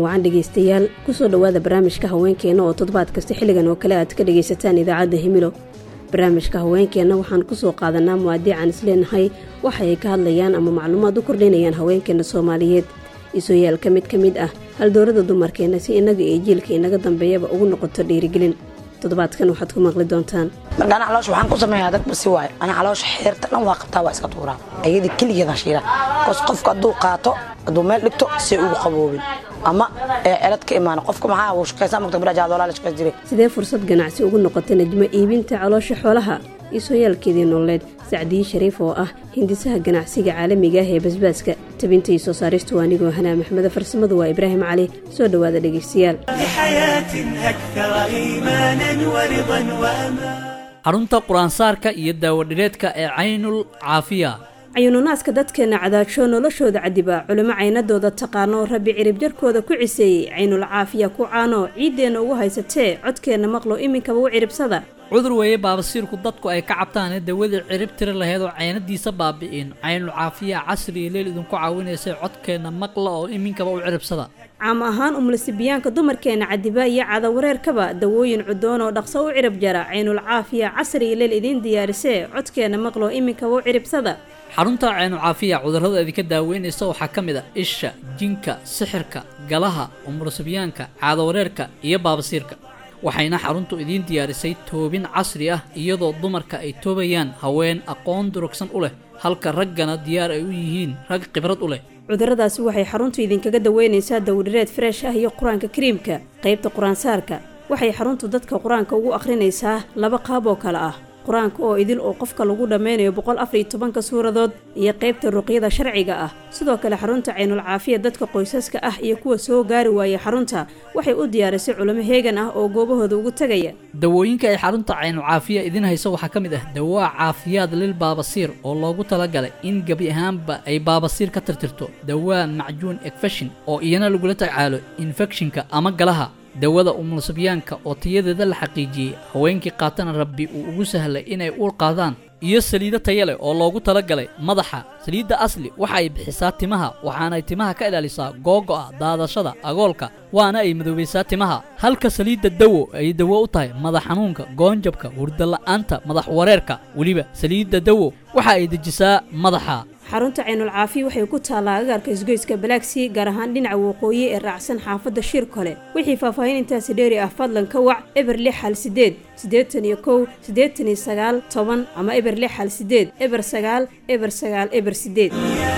wacan dhegaystayaal kusoo dhowaada barnaamijka haweenkeenna oo toddobaad kasta xilligan oo kale aad ka dhagaysataan idaacadda himilo barnaamijka haweenkeenna waxaan kusoo qaadanaa muwaadiican isleenahay waxa ay ka hadlayaan ama macluumaad u kordhinayaan haweenkeenna soomaaliyeed isooyaal ka mid ka mid ah haldoorada dumarkeenna si innaga iyo jiilka inaga dambeeyaba ugu noqoto dhiirigelin toddobaadkan waxaad ku maqli doontaan marka ana caloosha waxaan ku sameeyaa dad basi waayo ana caloosha xeerta dhan waa qabtaa waa iska tuuraa ayadii keligeedan shiila kos qofka hadduu qaato hadduu meel dhigto say ugu qaboobin ama ee celad ka imaana qofka maxaa uu shaqaysaa mugta birajaadolaa la shaqays jiray sidee fursad ganacsi ugu noqota najmo iibinta caloosha xoolaha isooyaalkeedii nololeed sacdiyi shariif oo ah hindisaha ganacsiga caalamiga ah ee basbaaska tabinta iyo soo saaristu anigoo hanaa maxmede farsamadu waa ibraahim cali soo dhowaada dhegaystayaal xarunta qur-aansaarka iyo daawadhireedka ee caynul caafiya cayuununaaska dadkeenna cadaajo noloshooda cadiba culimo caynadooda taqaano rabbi cirib jarkooda ku ciseeyey caynul caafiya ku caano ciiddeenna ugu haysatee codkeenna maqlo iminkaba u ciribsada cudur weeye baabasiirku dadku ay ka cabtaane dawadii cirib tiri laheyd oo caynadiisa baabi'in caynul caafiya casri iyo leel idinku caawinaysay codkeenna maqla oo iminkaba u ciribsada caam ahaan umlasibiyaanka dumarkeenna cadiba iyo cadawareerkaba dawooyin cudoon oo dhaqso u cirib jara caynul caafiya casri iyo leel idiin diyaarisee codkeenna maqlo iminkaba u ciribsada xarunta caynu caafiya cudurrada idinka daaweynaysa waxaa ka mid a isha jinka sixirka galaha umurasibyaanka caadawareerka iyo baabasiirka waxayna xaruntu idiin diyaarisay toobin casri ah iyadoo dumarka ay toobayaan haween aqoon durugsan u leh halka raggana diyaar ay u yihiin rag khibrad u leh cudurradaasi waxay xaruntu idinkaga daweynaysaa dawdhireed freesh ah iyo qur-aanka kariimka qaybta qur-aansaarka waxay xaruntu dadka qur-aanka ugu akhrinaysaa laba qaab oo kale ah qur-aanka oo idil oo qofka lagu dhammaynayo boqol afar iyo tobanka suuradood iyo qaybta ruqyada sharciga ah sidoo kale xarunta caynul caafiya dadka qoysaska ah iyo kuwa soo gaari waaya xarunta waxay u diyaarisay culimo heegan ah oo goobahooda ugu tegaya dawooyinka ay xarunta caynul caafiya idiin hayso waxaa ka mid ah dawaa caafiyaad lil baabasiir oo loogu talagalay in gebi ahaanba ay baabasiir ka tirtirto dawaa macjuun ekfeshin oo iyana lagula tacaalo infekshinka ama galaha dawada umulsibyaanka oo tayadeeda la xaqiijiyey haweenkii qaatana rabbi uu ugu sahlay inay uur qaadaan iyo saliido taya leh oo loogu talagalay madaxa saliidda asli waxa ay bixisaa timaha waxaanay timaha ka ilaalisaa googo'a daadashada agoolka waana ay madoobaysaa timaha halka saliidda dawo ay dawo u tahay madax xanuunka goonjabka hurdala'aanta madax wareerka weliba saliidda dawo waxa ay dejisaa madaxa xarunta caynul caafiya waxay ku taallaa agaarka isgoyska balaagsii gaar ahaan dhinaca waqooyi ee raacsan xaafadda shir kole wixii faahfaahin intaasi dheeri ah fadlan ka wac eber lix hal sideed siddeetan iyo kow siddeetan iyo sagaal toban ama eber lix hal sideed eber sagaal eber sagaal eber sideed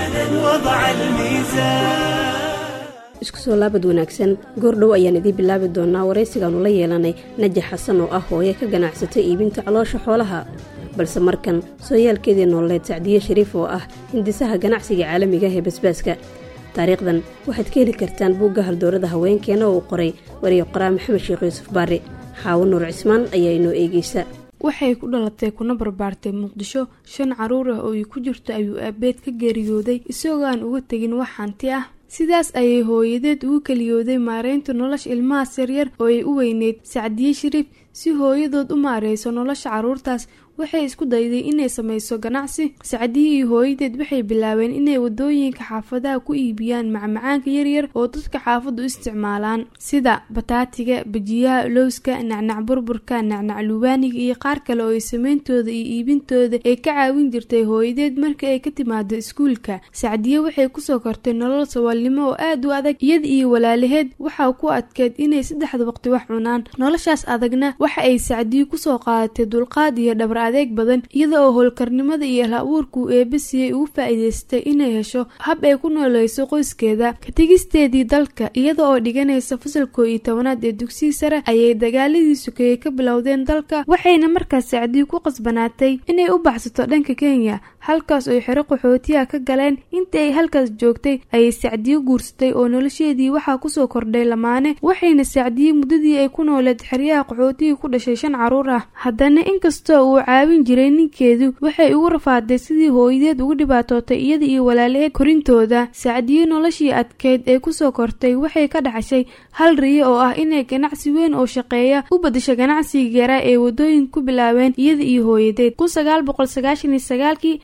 isku soo laabad wanaagsan goordhow ayaan idiin bilaabi doonaa waraysigaanu la yeelanay najax xasan oo ah hooye ka ganacsatay iibinta caloosha xoolaha balse markan sooyaalkeedii nololeed sacdiye shariif oo ah hindisaha ganacsiga caalamiga ah ee basbaaska taariikhdan waxaad ka heli kartaan buugga haldoorada haweenkeena oo uu qoray wariyo qoraa maxamed sheekh yuusuf baari xaawo nuur cismaan ayaa inoo eegeysa waxay ku dhalatay kuna barbaartay muqdisho shan caruur ah oo ay ku jirto ayuu aabeed ka geeriyooday isagoo aan uga tegin wax hanti ah sidaas ayay hooyadeed ugu keliyooday maareynta nolosha ilmahaas yaryar oo ay u weyneyd sacdiye shariif si hooyadood u maareyso nolosha caruurtaas waxay isku dayday inay sameyso ganacsi sacdiye iyo hooyadeed waxay bilaabeen inay wadooyinka xaafadaha ku iibiyaan macmacaanka yaryar oo dadka xaafaddu isticmaalaan sida bataatiga bajiyaha lowska nacnac burburka nacnac lubaaniga iyo qaar kale oo ay sameyntooda iyo iibintooda ay ka caawin jirtay hooyadeed marka ay ka timaado iskuulka sacdiye waxay kusoo kortay nolol saboolnimo oo aada u adag iyada iyo walaalaheed waxaa ku adkeed inay saddexda waqti wax cunaan noloshaas adagna waxa ay sacdiye kusoo qaadatay dulqaad iyo dhabar adeeg badan iyada oo howlkarnimada iyo hal abuurkuu eeba siiyey ugu faa-iideystay inay hesho hab ay ku nooleyso qoyskeeda katigisteedii dalka iyada oo dhiganaysa fasalkoo iyo tobanaad ee dugsiga sare ayay dagaaladii sukeeyey ka bilowdeen dalka waxayna markaas sacdiye ku qasbanaatay inay u baxsato dhanka kenya halkaas oy xero qaxootiyaha ka galeen intii ay halkaas joogtay ayay sacdiye guursatay oo nolosheedii waxaa kusoo kordhay lamaane waxayna sacdiye muddadii ay ku nooleed xeryaha qaxootiga ku dhashay shan caruur ah haddana inkastoo uu caawin jiray ninkeedu waxay ugu rafaaday sidii hooyadeed ugu dhibaatootay iyada iyo walaalaheed korintooda sacdiye noloshii adkeyd ee kusoo kortay waxay ka dhaxashay hal riyo oo ah inay ganacsi weyn oo shaqeeya u badasho ganacsiga yaraa ee wadooyin ku bilaabeen iyada iyo hooyadeed kun sagaal boqol sagaashan iyo sagaalkii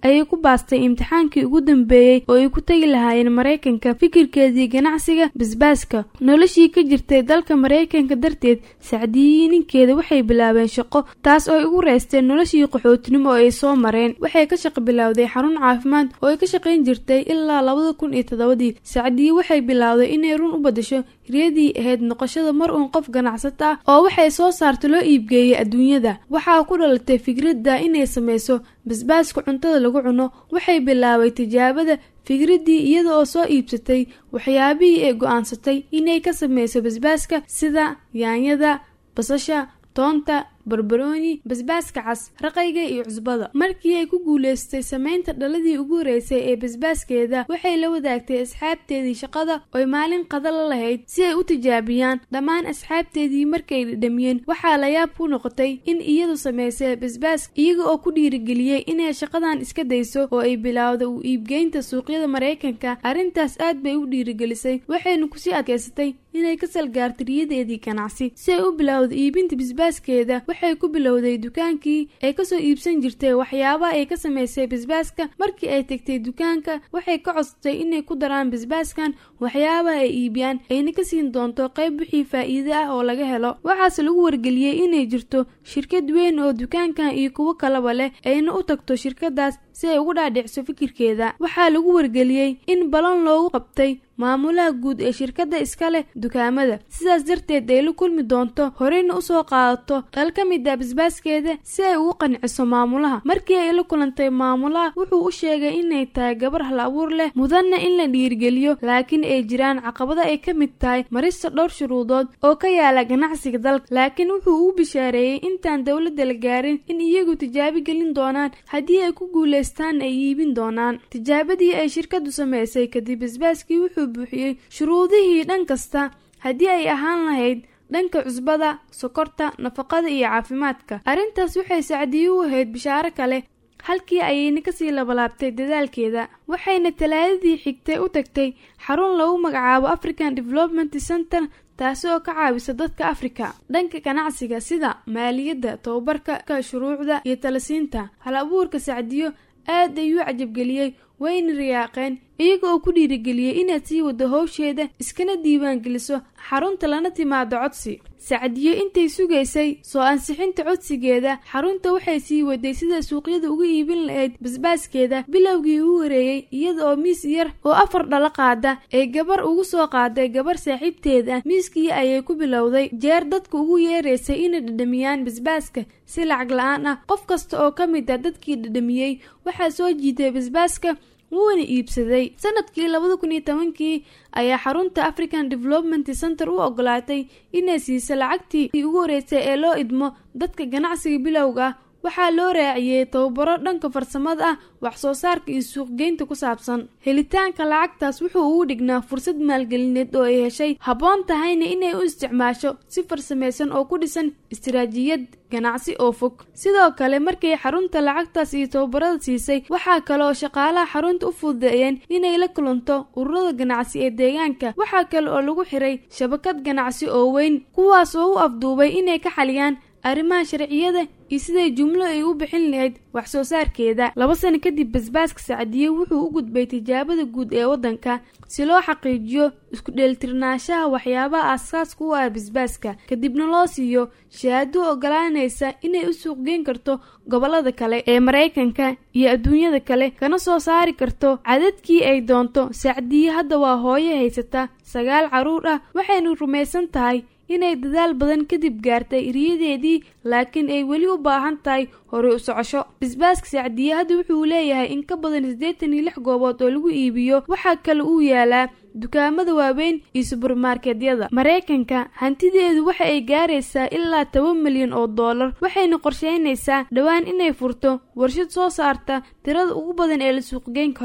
ayay ku baastay imtixaankii ugu dambeeyey oo ay ku tegi lahaayeen maraykanka fikirkeedii ganacsiga basbaaska noloshii ka jirtay dalka maraykanka darteed sacdiyihii ninkeeda waxay bilaabeen shaqo taas oo ay ugu reysteen noloshii qaxootinimo oo ay soo mareen waxay ka shaqo bilowday xarun caafimaad oo ay ka shaqayn jirtay ilaa labada kun iyo toddobadii sacdiyi waxay bilowday inay run u badasho riyadii ahayd noqoshada mar uun qof ganacsata ah oo waxay soo saarta loo iibgeeyay adduunyada waxaa ku dhalatay fikradda inay sameyso basbaaska cuntada lagu cuno waxay bilaabay tijaabada fikraddii iyada oo soo iibsatay waxyaabihii ay go-aansatay inay ka sameyso basbaaska sida yaanyada basasha toonta barbarooni basbaaska cas raqayga iyo cusbada markii ay ku guuleystay sameynta dhaladii ugu horeysay ee basbaaskeeda waxay la wadaagtay asxaabteedii shaqada oy maalin qada la lahayd si ay u tijaabiyaan dhammaan asxaabteedii markay dhadhamiyeen waxaa la yaab ku noqotay in iyadu sameysay basbaas iyaga oo ku dhiirigeliyey inay shaqadan iska dayso oo ay bilowda u iibgeynta suuqyada maraykanka arrintaas aad bay u dhiirigelisay waxayna kusii adkeysatay inay ka salgaarto riyadeedii ganacsi si ay u bilowda iibinta basbaaskeeda waxay ku bilowday dukaankii ay kasoo iibsan jirtay waxyaabaha ay ka sameysay basbaaska markii ay tegtay dukaanka waxay ka codsatay inay ku daraan basbaaskan waxyaabaha ay iibiyaan ayna ka siin doonto qayb wixii faa-iide ah oo laga helo waxaase lagu wargeliyey inay jirto shirkad weyn oo dukaankan iyo kuwo kalaba leh ayna u tagto shirkadaas si ay ugu dhaadhicso fikirkeeda waxaa lagu wargeliyey in balon loogu qabtay maamulaha guud ee shirkadda iska leh dukaamada sidaas darteed ay la kulmi doonto horeyna usoo qaadato dhal ka mid a basbaaskeeda si ay ugu qanciso maamulaha markii ay la kulantay maamulaha wuxuu u sheegay inay tahay gabar hal abuur leh mudanna in la dhiirigeliyo laakiin ay jiraan caqabado ay ka mid tahay marista dhowr shuruudood oo ka yaala ganacsiga dalka laakiin wuxuu ugu bishaareeyey intaan dowladda la gaarin in iyagu tijaabi gelin doonaan haddii ay ku guuleystaan ay iibin doonaan tijaabadii ay shirkadu sameysay kadib basbaaskii wuxuu buuxiyey shuruudihii dhan kasta haddii ay ahaan lahayd dhanka cusbada sokorta nafaqada iyo caafimaadka arrintaas waxay sacdiye u ahayd bishaaro kale halkii ayayna kasii labalaabtay dadaalkeeda waxayna talaadadii xigtay u tagtay xarun lagu magacaabo african development center taasi oo ka caawisa dadka afrika dhanka ganacsiga sida maaliyadda tababarka shuruucda iyo talasiinta hal abuurka sacdiyo aad ayuu cajabgeliyey wayna riyaaqeen iyaga oo ku dhiirigeliyey inaad sii wado howsheeda iskana diiwaan geliso xarunta lana timaado codsi sacdiyo intay sugaysay soo ansixinta codsigeeda xarunta waxay sii waday sida suuqyada uga iibin lahayd basbaaskeeda bilowgii ugu horeeyey iyada oo miis yar oo afar dhalo qaada ee gabar ugu soo qaaday gabar saaxiibteed ah miiskii ayay ku bilowday jeer dadka ugu yeeraysay inay dhadhamiyaan basbaaska si lacag la-aan ah qof kasta oo ka mid ah dadkii dhadhamiyey waxaa soo jiitay basbaaska wuuna iibsaday sanadkii labada kun iyo tobankii ayaa xarunta african development center u ogolaatay inay siiso lacagtii ugu horeysay ee loo idmo dadka ganacsiga bilowga ah waxaa loo raaciyey tababaro dhanka farsamada ah wax soo saarka iyo suuqgeynta ku saabsan helitaanka lacagtaas wuxuu ugu dhignaa fursad maalgelineed oo ay heshay habboon tahayna inay u isticmaasho si farsamaysan oo ku dhisan istiraatiijiyad ganacsi oo fog sidoo kale markay xarunta lacagtaas iyo tababarada siisay waxaa kale oo shaqaalaha xarunta u fududeeyeen inay la kulanto ururada ganacsi ee deegaanka waxaa kale oo lagu xiray shabakad ganacsi oo weyn kuwaas oo u afduubay inay ka xaliyaan arrimaha sharciyada iyo siday jumlo ay u bixin lahayd wax soo saarkeeda laba sano kadib basbaaska sacdiye wuxuu u gudbay tijaabada guud ee waddanka si loo xaqiijiyo isku dheelitirnaanshaha waxyaabaha aasaaska u ah basbaaska kadibna loo siiyo shahaado ogolaanaysa inay u suuqgeyn karto gobolada kale ee maraykanka iyo adduunyada kale kana soo saari karto cadadkii ay doonto sacdiye hadda waa hooyo haysata sagaal carruur ah waxaynu rumaysan tahay inay dadaal badan kadib gaartay riyadeedii laakiin ay weli u baahan tahay horey u socosho basbaaska sacdiye hadda wuxuu leeyahay in ka badan siddeetan iyo lix goobood oo lagu iibiyo waxaa kale uu yaalaa dukaamada waaweyn iyo subermarketyada maraykanka hantideedu waxa ay gaaraysaa ilaa toban milyan oo dollar waxayna qorsheynaysaa dhowaan inay furto warshad soo saarta tirada ugu badan ee la suuqgeyn karo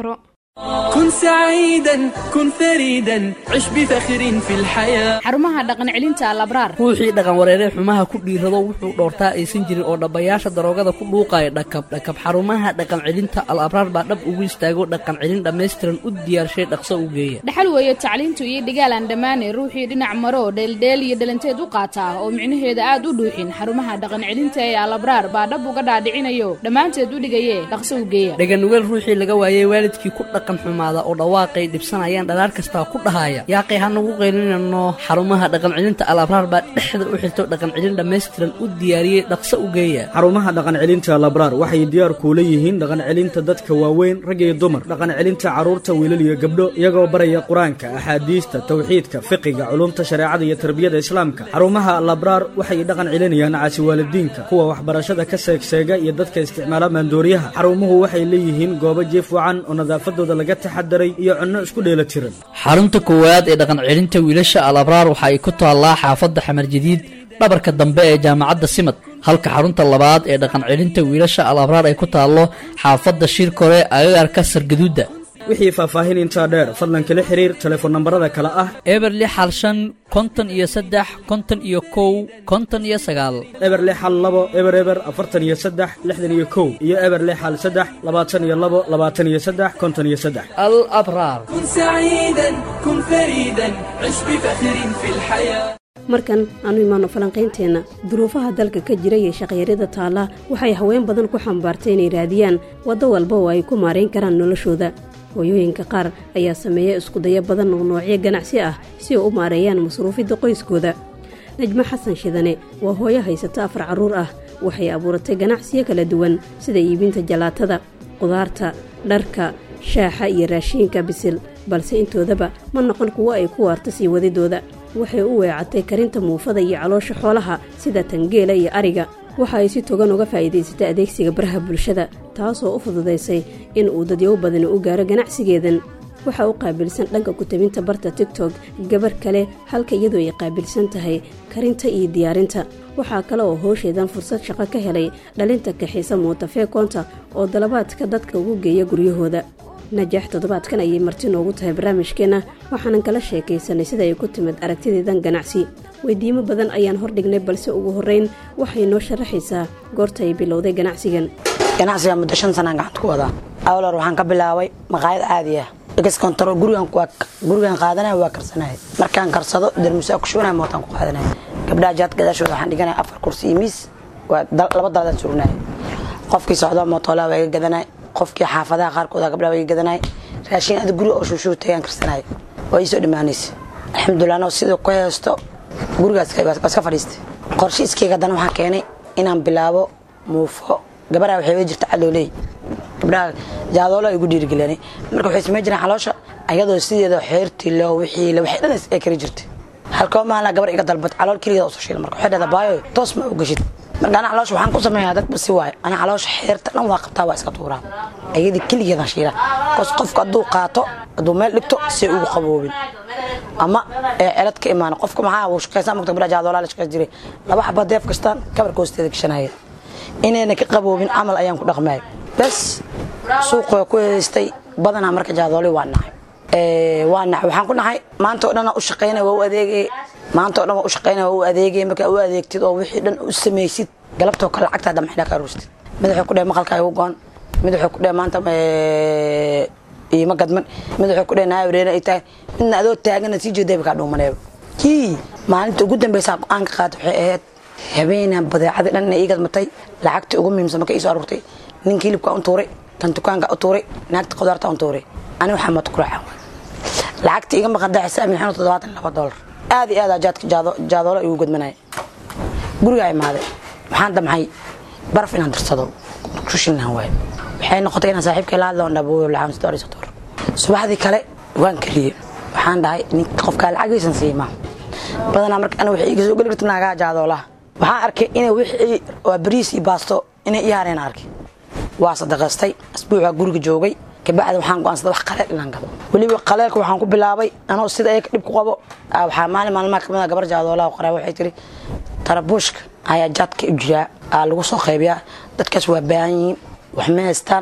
كن سعيدا كن فريدا عش بفخر في الحياة xarumaha dhaqan celinta alabraar ruuxii dhaqan wareeree xumaha ku dhiirado wuxuu dhoortaa aysan jirin oo dhabbayaasha daroogada ku dhuuqaya dhakab dhakab xarumaha dhaqan celinta al abraar baa dhab ugu istaago dhaqan celin dhammaystiran u diyaarshay dhaqso u geeya dhaxal weeye tacliintu iyo dhigaal aan dhammaanay ruuxii dhinac maro dheeldheel iyo dhalanteed u qaataa oo micnaheeda aad u dhuuxin xarumaha dhaqan celinta ee alabraar baa dhab uga dhaadhicinayo dhammaanteed u dhigaye dhaqso u geeya dhaganugeel ruuxii laga waayey waalidkii ku dhaqan xumaada oo dhawaaqay dhibsanayaan dhalaar kastaa ku dhahaya yaaqay hanagu qaylinano xarumaha dhaqan celinta al abraar baa dhexda u xirto dhaqan celin dhammaystiran u diyaariyey dhaqso u geeya xarumaha dhaqan celinta labraar waxay diyaar kuula yihiin dhaqan celinta dadka waaweyn rag iyo dumar dhaqan celinta carruurta wiilal iyo gabdho iyagoo baraya qur-aanka axaadiista tawxiidka fiqiga culumta shareecada iyo tarbiyada islaamka xarumaha labraar waxay dhaqan celinayaan caasiwaalidiinka kuwa waxbarashada ka seegseega iyo dadka isticmaala maandooriyaha xarumuhu waxay leeyihiin goobo jiif wacan oo nadaafadooda laga taxadaray iyo cunno isku dheela tiran xarunta koowaad ee dhaqan celinta wiilasha al abraar waxa ay ku taallaa xaafadda xamar jadiid dhabarka dambe ee jaamacadda simad halka xarunta labaad ee dhaqan celinta wiilasha al abraar ay ku taallo xaafadda shirkore agagaarka sargaduudda wixii faahfaahin intaa dheer fadlan kala xiriir telefoon nambarada kale ah eber lix hal shan konton iyo saddex konton iyo kow konton iyo sagaal eber lix hal labo eber eber afartan iyo saddex lixdan iyo kow iyo eber lix hal saddex labaatan iyo labo labaatan iyo saddex konton iyo saddex al abraar كن سعيدا كن فريدا عش بفخر في الحياة markan aanu imaano falanqaynteenna duruufaha dalka ka jira iyo shaqyarida taalla waxay haween badan ku xambaartay inay raadiyaan waddo walba oo ay ku maarayn karaan noloshooda hooyooyinka qaar ayaa sameeya iskudayo badan oo noocyo ganacsi ah si ay u maareeyaan masruufidda qoyskooda najmo xasan shidane waa hooyo haysata afar carruur ah waxay abuuratay ganacsiyo kala duwan sida iibinta jalaatada qudaarta dharka shaaxa iyo raashiinka bisil balse intoodaba ma noqon kuwo ay ku waarta sii wadidooda waxay u weecatay karinta muufada iyo caloosha xoolaha sida tangeela iyo ariga waxa ay si togan uga faa'iidaysatay adeegsiga baraha bulshada taasoo u fududaysay in uu dadyow badani u gaaro ganacsigeedan waxaa u qaabilsan dhanka ku-tabinta barta tigtok gabar kale halka iyadoo ay qaabilsan tahay karinta iyo diyaarinta waxaa kale oo hoosheedan fursad shaqo ka helay dhalinta kaxiisa muutafeekoonta oo dalabaadka dadka ugu geeya guryahooda najaax toddobaadkan ayay marti noogu tahay barnaamijkeenna waxaanan kala sheekaysanay sida ay ku timid aragtideedan ganacsi weydiimo badan ayaan hordhignay balse ugu horreyn waxay noo sharaxaysaa goorta ay bilowday ganacsigan ganacsiga muddo shan sanaan gacanta ku wadaa awlar waxaan ka bilaabay maqaayad caadi ah excontrol gurigan gurigan qaadanaya waa karsanaya markaan karsado darmusaa ku shubanaya mootaan ku qaadanaya gabdhaha jaad gadaashooda waxaan dhiganaya afar kursi iyo miis waa laba daladaan surinaya qofkii socdo mootoolaa waa iga gadanaya qofkii xaafadaha qaarkooda gabdhaha waa iga gadanaya raashin ada guri oo shuushuu tagaan karsanaya waa iisoo dhammaanaysa alxamdulilah anoo sidoo ku heesto gurigaas waa iska fadhiistay qorshe iskayga haddana waxaan keenay inaan bilaabo muufo gabadhaa waxay wey jirta calooley gabdhaha jaadoolo ay ugu dhiirigeliyaan marka waxay samayn jireen caloosha ayadoo sideeda xeertii loo wixii la waxay dhan ay kari jirtay halkoo maalina gabar iga dalbad calool keligeeda usoo shiila marka waxay dhahdaa baayo toos ma u gashid marka ana caloosha waxaan ku sameeyaa dadba si waayo ana caloosha xeerta dhan waa qabtaa waa iska tuuraa ayadii keligeedan shiila kos qofka hadduu qaato hadduu meel dhigto si ugu qaboobin ama ee celad ka imaana qofka maxaa uu shaqaysan mugta gabdhaha jaadoolaa la shaqays jiray laba xaba deef kastaan kabarka hoosteeda gashanaya inayna ka qaboobin camal ayaan ku dhaqmay bas suuqa ku heystay badanaa marka jaadooli waa nahay waa nahay waxaan ku nahay maanta oo dhan u shaqaynaya waa u adeegay maanta oo dhan waa u shaqaynaya waa u adeegay markaa u adeegtid oo wixii dhan u samaysid galabtoo kale lacagtaa damaxina ka aruustid mid wuxuu ku dhahay maqalkaa igu goon mid wuxuu ku dhahay maanta iima gadman mid wuxuu ku dhahay naa wareena ay tahay midna adoo taagana sii jeedayba kaa dhuumaneeba kii maalinta ugu dambeysaa go-aan ka qaata waxay ahayd habeenaan badeecadii dhan inay ii gadmatay lacagtii ugu muhiimsan marka ii soo aruurtay ninka hilibka u tuuray tan dukaanka u tuuray naagta qudaarta u tuuray ani waxaa mata kuraaca lacagtii iga maqan daxisa min xano toddobaatan laba doolar aad iyo aad jaadka jaadoolo igu gadmanaya gurigaa imaaday waxaan damcay baraf inaan dirsado kushinaan waayo waxay noqotay inaan saaxiibkay la hadlo dhabuur lacaan sidoo ariso doolar subaxdii kale waan kariyey waxaan dhahay ninka qofkaa lacagaysan siimaa badanaa marka aniga waxay iga soo geli karta naagaha jaadoolaha waxaan arkay inay wixii waa bariis iyo baasto inay ii hareen arkay waa sadaqaystay asbuucaa guriga joogay kabacdi waxaan go'aansaday wax qaleel inaan gado weliba qaleelka waxaan ku bilaabay anoo sida ayaga dhib ku qabo waxaa maalin maalmaha kamid a gabar jaadoolaha qoraa waxay tiri tarabuushka ayaa jaadka u jiraa aa lagu soo qaybiyaa dadkaas waa baahan yihiin wax ma haystaan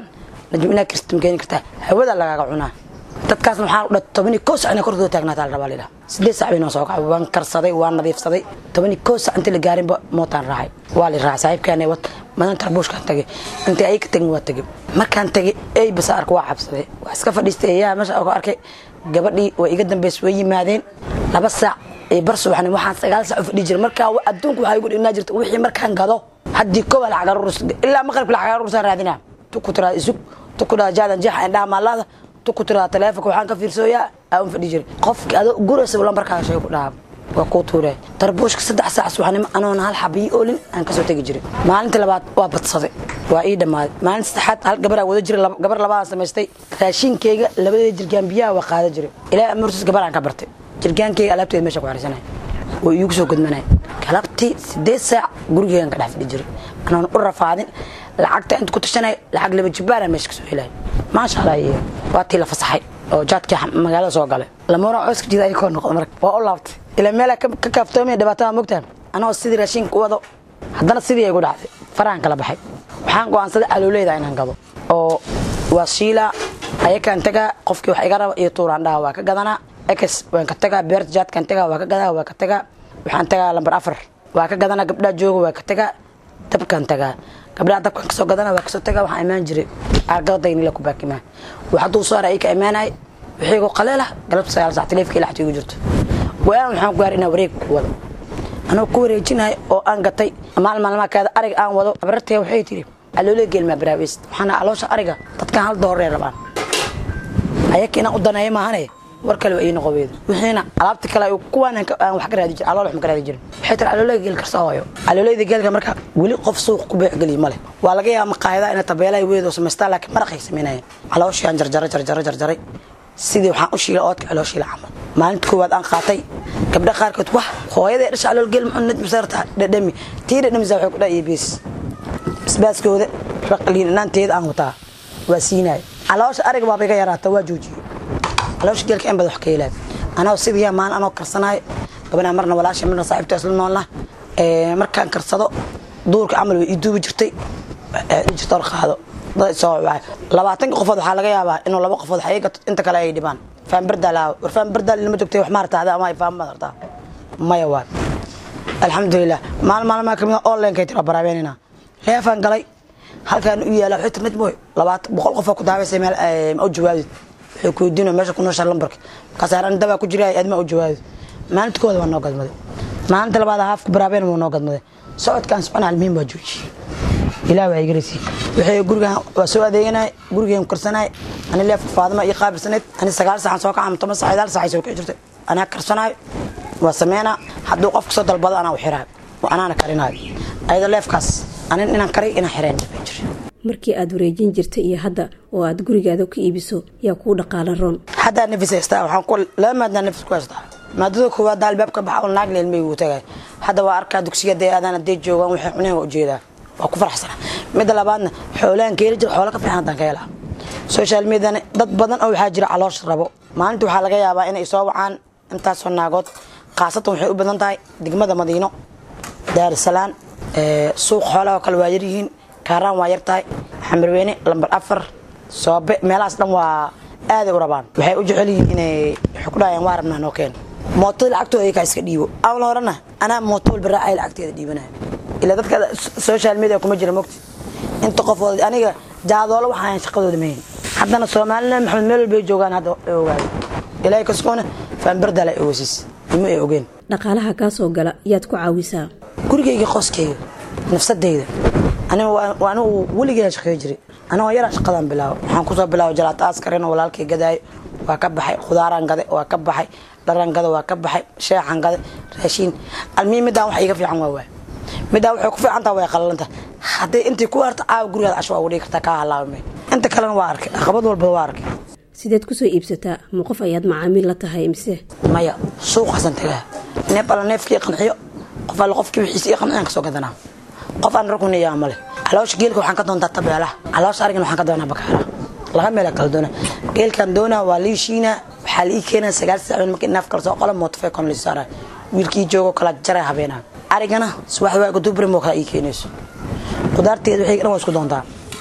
najm inaa kirsta ma keeni kartaa hawada lagaaga cunaa dadkaasna waxaa u dha tobani koo sac inaa korkooda taagnaata la rabaa lidhaha sideed sac bay noo soo kacay waan karsaday waan nadiifsaday tobani koo sac intii la gaarinba mootaan raacay waa la raacay saaxiibkaana wat madan tarbuushkaan tagay intii ay ka tagin waa tagay markaan tagay ey basa arka waa cabsaday waa iska fadhiistay eeyaha meesha ku arkay gabadhii way iga dambeys way yimaadeen laba saac ee bar subaxni waxaan sagaal saac u fadhi jiray markaa adduunku waxaa igu dhignaa jirta wixii markaan gado haddii kowa lacag aruurus ilaa maqribka lacag aruursaan raadinaa tuku tiraa isug tuku tiraa jaadan jeexa indhaha maalaada tuku tiraa taleefonka waxaan ka fiirsooyaa aa un fadhi jiray qofki adoo guraysa lambarkaaga shay ku dhaha waa kuu tuuree tarbuushka saddex saac subaxnimo anoona hal xabiyi oolin aan kasoo tegi jiray maalinta labaad waa badsaday waa ii dhammaaday maalinta saddexaad hal gabaraa wada jiray gabar labadaan samaystay raashinkeyga labadeeda jirgaan biyaha waa qaada jiray ilaa amurtis gabaraan ka bartay jirgaankeyga alaabteeda meesha ku xarisanay oo iigu soo gudmanay galabtii sideed saac gurigeegan ka dhex fadhi jiray anoona u rafaadin lacagta inta ku tashanay lacag laba jibbaara meesha kasoo helay maasha allah iyo waa tii la fasaxay oo jaadkii magaalada soo galay lamoora cooska jida ay koo noqdo marka waa u laabtay ilaa meelaa ka kaaftoomaya dhibaatada mogtaan anagoo sidii raashinka u wado haddana sidii ay gu dhacday farahan kala baxay waxaan go'aansaday calooleeda inaan gado oo waa shiilaa ayakaan tagaa qofkii wax iga raba iyo tuuraan dhaha waa ka gadanaa ex waan ka tagaa beerta jaadkaan tagaa waa ka gadaa waa ka tagaa waxaan tagaa lambar afar waa ka gadanaa gabdhaha jooga waa ka tagaa dabkaan tagaa gabdhaha dabkaan kasoo gadana waa kasoo tagaa waxaan imaan jiray argadadaynila ku baakimaa wax hadduu soo ara ka imaanay wixiigu qaleela galabta sagaal sac taleefkii lacagta igu jirto go-aan waxaan ku gaar inaa wareeg ku wado anoo ku wareejinahay oo aan gatay maal maalmaakaada ariga aan wado abarartee waxay tiri caloolee geelmaa baraaweys waxaana aloosha ariga dadkan hal doorree rabaan ayaka inaan u daneeyo maahane war kale waa ii noqobeedu wixiina alaabta kale kuwaan aan wax ka raadi jirin alool wax ma ka raadi jirin waxay tiri calooleega geel karsa hooyo calooleeda geelka marka weli qof suuq ku beecgeliy ma leh waa laga yaaba maqaayadaha ina tabeelaha weedoo samaystaan laakiin maraqay samaynayeen calooshii aan jarjaray jarjaray jarjaray sidii waxaan u shiilay oodka calooshii la camal maalinta koowaad aan qaatay gabdha qaarkood wah hooyadee dhasha calool geel muxuu nid masarta dhadhami tii dhadhamisa waxay ku dhaa iyo bees basbaaskooda raqliinaanteeda aan wataa waa siinaya caloosha ariga baaba iga yaraata waa joojiyey caloosha geelka in badan wax ka helaa anoo sidii maalin anoo karsanayo gabadhaa marna walaasha marna saaxiibta isla noolna markaan karsado duurka camal way ii duubi jirtay jirta or qaado dad soo wacay labaatanka qofood waxaa laga yaabaa inuu laba qofood xayi gato inta kale ay dhibaan faan bardaal war faan bardaal ilma joogtay wax maarata ada ama ay faan madartaa maya waa alxamdulilah maalin maalmaa kamid a onlinekay tira baraabeenina leefaan galay halkaan u yaala waxay tir najmoy labaatan boqol qofoo ku daabaysay meel ma u jawaabid waxay ku weydiino meesha ku nooshaa lambarka markaasaan dabaa ku jira adma u jawaabid maalinta kooda waa noo gadmaday maalinta labaad haafka baraabeen waa noo gadmaday socodkaan socona almuhiim waa joojiyey ilaah waa igaraysi waxay gurigan waa soo adeeganay gurigeen karsanay ani leefka faadima iyo qaabilsaneed ani sagaal saxan soo kaca toban sax idaal saxay soo kici jirtay anaa karsanayo waa sameynaa hadduu qofka soo dalbado anaa u xiraayo anaana karinayo ayada leefkaas anin inaan kariy inaan xireen jir markii aad wareejin jirtay iyo hadda oo aad gurigaada ka iibiso yaa kuu dhaqaala roon haddaa nafis haystaa waxaan ku laba maadnaa nafis ku haystaa maadada koowaad albaabka baxa oo naag leelmay uu tagay hadda waa arkaa dugsiga dee aadaan hadday joogaan waxay cuneen waa ujeedaa waa ku faraxsana midda labaadna xoolaan keeli jira xoola ka fiican haddaan ka helaa social mediana dad badan oo waxaa jira caloosha rabo maalinta waxaa laga yaabaa inay soo wacaan intaasoo naagood khaasatan waxay u badan tahay degmada madiino daarsalaan suuq xoolaha oo kale waa yaryihiin kaaraan waa yar tahay xamarweyne lambar afar soobe meelahaas dhan waa aaday u rabaan waxay u jecel yihiin inay waxay ku dhahayaan waa rabnaa noo keen mootada lacagtooda iyakaa iska dhiibo aan horena anaa mooto walba raacay lacagteeda dhiibanaya ilaa dadka social media kuma jira mogti inta qofood aniga jaadoolo waxaan shaqadooda mahayn haddana soomaalina maxamed meel walbay joogaan hadda ogaada ilaahay kaskoona faanbardala ogasiis ima ay ogeen dhaqaalaha kaa soo gala yaad ku caawisaa gurigayga qoskayga nafsadayda aniga anigu weligeeda shaqeey jiray anigoo yaraa shaqadaan bilaabo waxaan kusoo bilaabo jalaata askarin oo walaalkay gadaayo waa ka baxay khudaaraan gade waa ka baxay dharan gade waa ka baxay sheexan gade raashiin almiin midaan wax iiga fiican waa waay midaan waxay ku fiicantaa way qalalanta hadday intii ku harta caawa gurigaada casho waa ugu dhigi kartaa kaa halaabamay inta kalena waa arkay caqabad walba waa arkay sideed kusoo iibsataa ma qof ayaad macaamiil la tahay mise maya suuqaasan tagaa neef alla neefkii qanciyo qof alla qofkii wixiisa ii qanciyaan kasoo gadanaa qof aan rukuniyaa male caloosha geelka waxaan ka doontaa tabeelaha caloosha arigana waxaan ka doonaa bakaara laga meela kala doona geelkaan doonaa waa lii shiinaa waxaa la ii keenaa sagaal saacood markii naaf kala soo qola mootofeekon lii saaraa wiilkii joogo kala jaray habeenaa arigana subax waaga dubrim oo kala ii keenayso qudaarteeda waxay dhan waa isku doontaa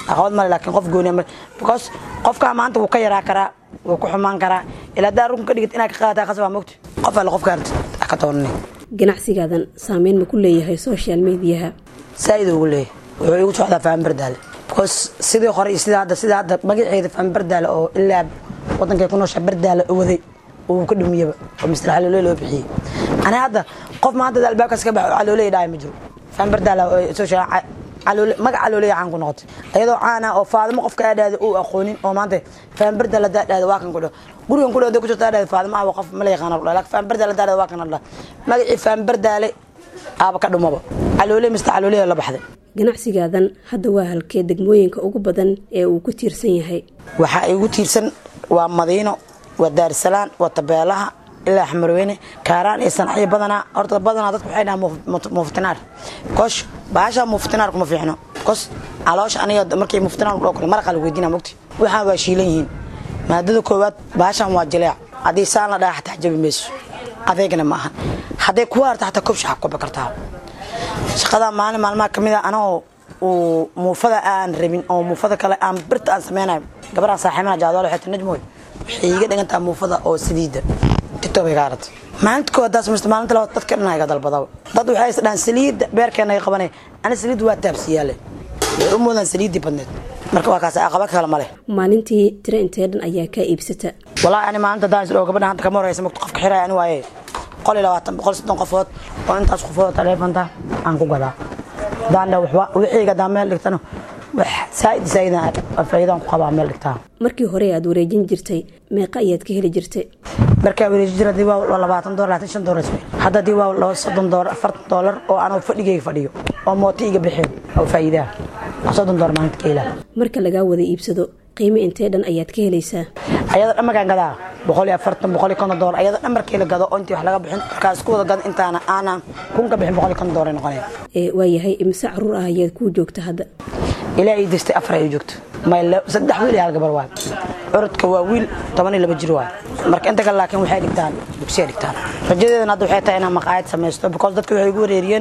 caqabad male laakiin qof gooniya male because qofkaa maanta wuu ka yaraa karaa wuu ku xumaan karaa ilaa haddaa rukun ka dhigid inaad ka qaadataa khasabaa mogta qof alle qofka artid ha ka toonani ganacsigaadan saameyn ma ku leeyahay social mediyaha saa'id ugu leeyahay wuxuu igu socdaa faham bardaale because sidii hore iyo sidii hadda sidii hadda magaceeda faham bardaale oo ilaa wadankay ku nooshaa bardaale waday uu ka dhumiyaba oo mister caloole loo bixiyey ani hadda qof maanta albaabkaas ka baxo caloole dhaaya ma jiro faham bardaale oo social caloole magac caloole caan ku noqotay ayadoo caana oo faadimo qofka aadhaada uu aqoonin oo maanta faham bardaale hadaa dhaada waa kan ku dhaho gurigan ku dhaho ku jirta aadhaada faadimo ah qof ma la yaqaana laakiin faham bardaale hadaa dhaada waa kan adhaa magacii faham bardaale aaba ka dhumaba caloole mister caloole la baxday ganacsigaadan hadda waa halkee degmooyinka ugu badan ee uu ku tiirsan yahay waxaa igu tiirsan waa madiino waa daarsalaan waa tabeelaha ilaa xamarweyne kaaraan iyo sanacyo badanaa horta badanaa dadku waxay dhahaan muftinaar kosh baasha muftinaar kuma fiicno kos caloosha aniga markay muftinaar dhoo kale maraqa la weydiina mogti waxaan waa shiilan yihiin maadada koowaad baashan waa jileec haddii saan la dhaha xataa jabi mayso adeegana ma ahan hadday kuwa harta xataa kobshaxa kobi kartaa shaqadaa maalin maalmaha ka mid a anagoo uu muufada aan rabin oo muufada kale aan birta aan sameynayo gabaraan saaxiibana jaadoole waxay tii najmoy waxay iiga dhigantaa muufada oo saliida tiktok bay ka aratay maalinta koowaad daa samaysta maalinta labaad dadka dhan iga dalbadaba dad waxay is dhahaan saliidda beerkeena ay qabanay ani saliidda waa taabsiyaale waxay u moodaan saliiddii badneed marka waa kaas aqaba kale ma leh maalintii tiro intee dhan ayaa kaa iibsata walaahi ani maalinta daan isdhoo gabadha hanta kama horeysa magto qofka xiraya ani waaye boqol iyo labaatan boqol soddon qofood oo intaas qofood taleefonta aan ku gadaa daandha waxba wixiyga daa meel dhigtano wax saa'id saa'idaan faa'iidaan ku qabaa meel dhigtaa markii hore aad wareejin jirtay meeqa ayaad ka heli jirtay markaa wareeji jira hadii waa labaatan doolar labaatan shan doolar ismay hadda hadii waa laba soddon doolar afartan doolar oo anoo fadhigayga fadhiyo oo mooti iga bixeen oo faa'iidaha waa soddon doolar maalinta ka helaa marka lagaa wada iibsado qiimo intee dhan ayaad ka helaysaa ayada dhan markaan gadaa boqol iyo afartan boqol iyo konton doolar ayada dhan markii la gado oo intii wax laga bixin markaa isku wada gado intaana aanan kun ka bixin boqol iyo konton doolar ay noqonaya ee waayahay imise caruur ah ayaad kuu joogta hadda ilaa ii distay afar ay joogto mayl saddex wiil iyo hal gabar waay curudka waa wiil toban iyo laba jir waay marka inta kale laakiin waxay dhigtaan dugsiya dhigtaan rajadeedana hadda waxay tahay inaan maqaayad samaysto because dadka waxay igu wareeriyeen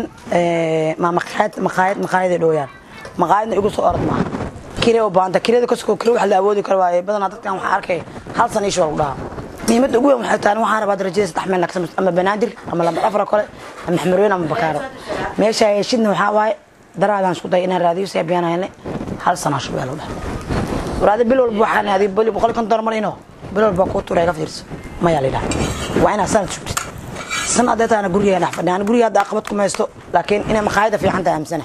ma maqaayad maqaayad maqaayaday dhooyaan maqaayadna igu soo orod maaha kire u baahanta kirada kasoo kire wax la awoodi karo waaye badanaa dadkan waxaa arkay hal san iisha lagu dhahaa muhiimadda ugu weyn waxay tahay waxaan rabaa rajada saddex meel laga ama banaadir ama lambar afar kale ama xamarweyn ama bakaaro meesha heshidna waxaa waaye daraadaan isku day inaan raadiyo si abiyaan hayne hal sanaa shubeelo dheh waraadi bil walba waxaan adi boli boqol konton doolar marino bil walba kuu tuura iga fiirso mayaa la yidhaha waa inaad sanad sugtid san hadee taana gurigeega dhex fadhiya guriga hadda aqabad ku maysto laakiin inay maqaayada fiican tahay aamsana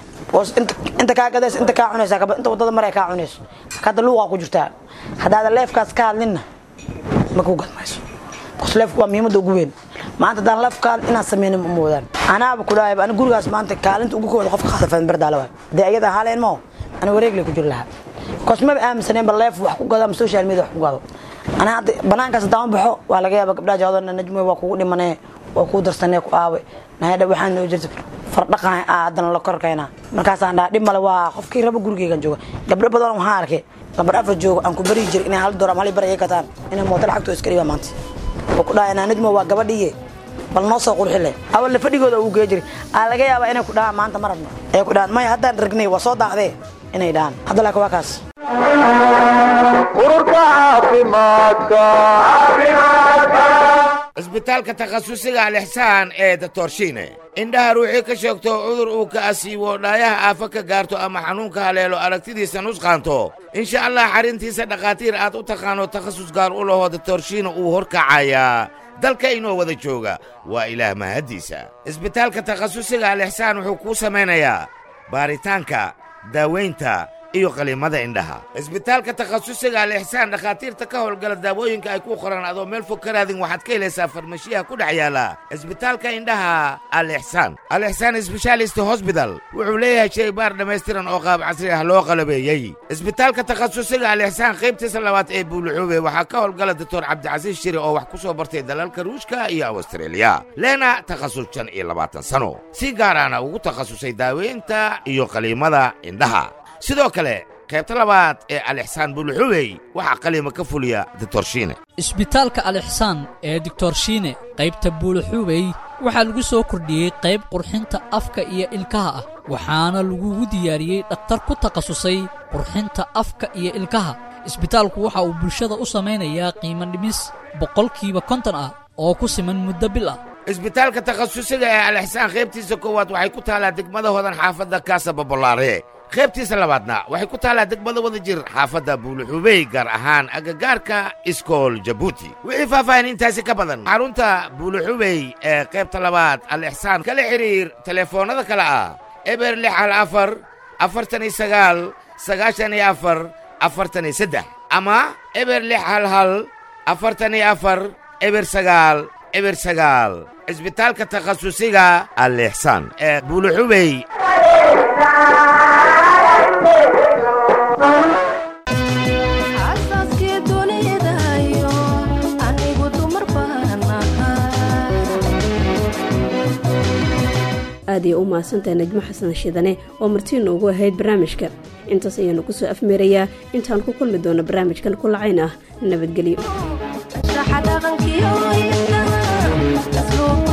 inta kaa gadayso inta kaa cunaysa inta wadada mare kaa cunayso hadda luuqaa ku jirtaa haddaada leefkaas ka hadlinna ma kuu gadmayso bas leefku waa muhiimadda ugu weyn maanta haddaan leefkaan inaan sameynin ma moodaan anaaba ku dhahay ani gurigaas maanta kaalinta ugu kooda qofka qaada fadan bardaala waay dee ayada haaleen moo ani wareeglay ku jiri lahaa bikoos maba aaminsaneen ba leef wax ku gado ama social media wax ku gado ani hadda banaankaas haddaan baxo waa laga yaaba gabdhaha jaadona najmoy waa kugu dhimanee waa kuu darsanee ku aawe nahadha waxaan noo jirta fardhaqan haddana la korkayna markaasaan dhaha dhib male waa qofkii raba gurigeygan jooga gabdho badan waxaan arkay lambar afar joogo aan ku bari jir inay hal door ama hal bar iga gataan inay mooto lacagtoo iska dhiba maanta oo ku dhaha najmo waa gabadhiiye bal noo soo qurxile awal fadhigooda uu gee jiri aa laga yaabaa inay ku dhahaan maanta ma rabno ay ku dhahaan maya haddaan ragnay waa soo daacdee inay dhahaan hadda laakiin waa kaas ururka caafimaadka cisbitaalka takhasusiga alixsaan ee datorshiine indhaha ruuxii ka sheegto cudur uu ka asiibo dhaayaha aafa ka gaarto ama xanuunka haleelo aragtidiisa nusqaanto insha allah xarrintiisa dhakhaatiir aad u taqaano takhasus gaar u lahoo datorshiine uu horkacayaa dalka inoo wada jooga waa ilaah mahaddiisa cisbitaalka takhasusiga alixsaan wuxuu kuu samaynayaa baaritaanka daawaynta iyo qaliimada indhaha cisbitaalka takhasusiga alixsaan dhakhaatiirta ka howlgala daawooyinka ay ku qoran adoo meel fog ka raadin waxaad ka helaysaa farmashiyaha ku dhex yaala cisbitaalka indhaha alixsaan alixsaan sbeshaalist hosbital wuxuu leeyahay shaybaar dhammaystiran oo qaab casri ah loo qalabeeyey cisbitaalka takhasusiga alixsaan qaybtiisa labaad ee buuluxuube waxaa ka howlgala doctor cabdicasiis shiri oo wax ku soo bartay dalalka ruushka iyo awstreeliya leena takhasus shan iyo labaatan sano si gaaraana ugu takhasusay daaweynta iyo qaliimada indhaha sidoo kale qaybta labaad ee alixsaan buluxubey waxaa qaliima ka fuliya ditorshiine isbitaalka alixsaan ee dictorshiine qaybta buuluxuubey waxaa lagu soo kordhiyey qayb qurxinta afka iyo ilkaha ah waxaana lagugu diyaariyey dhakhtar ku takhasusay qurxinta afka iyo ilkaha isbitaalku waxa uu bulshada u samaynayaa qiimo dhimis boqolkiiba konton ah oo ku siman muddo bil ah isbitaalka takhasusiga ee alixsaan qaybtiisa koowaad waxay ku taallaa degmada hodan xaafadda kaasa babolaare qaybtiisa labaadna waxay ku taallaa degmada wada jir xaafadda buuluxubey gaar ahaan agagaarka iskool jabuuti wixii faahfaahin intaasi ka badan xarunta buuluxubey ee qaybta labaad alixsaan kala xidhiir telefoonnada kale ah eber lix hal afar afartan iyo sagaal sagaashan iyo afar afartan iyo saddex ama eber lix hal hal afartan iyo afar eber sagaal eber sagaal cisbitaalka takhasusiga alixsaan ee buuluxubey aad iyo u mahadsantahay najmo xasan shidane oo martiina ugu ahayd barnaamijka intaas ayaanu ku soo afmeerayaa intaan ku kulmi doono barnaamijkan kulacayn ah nabadgelyo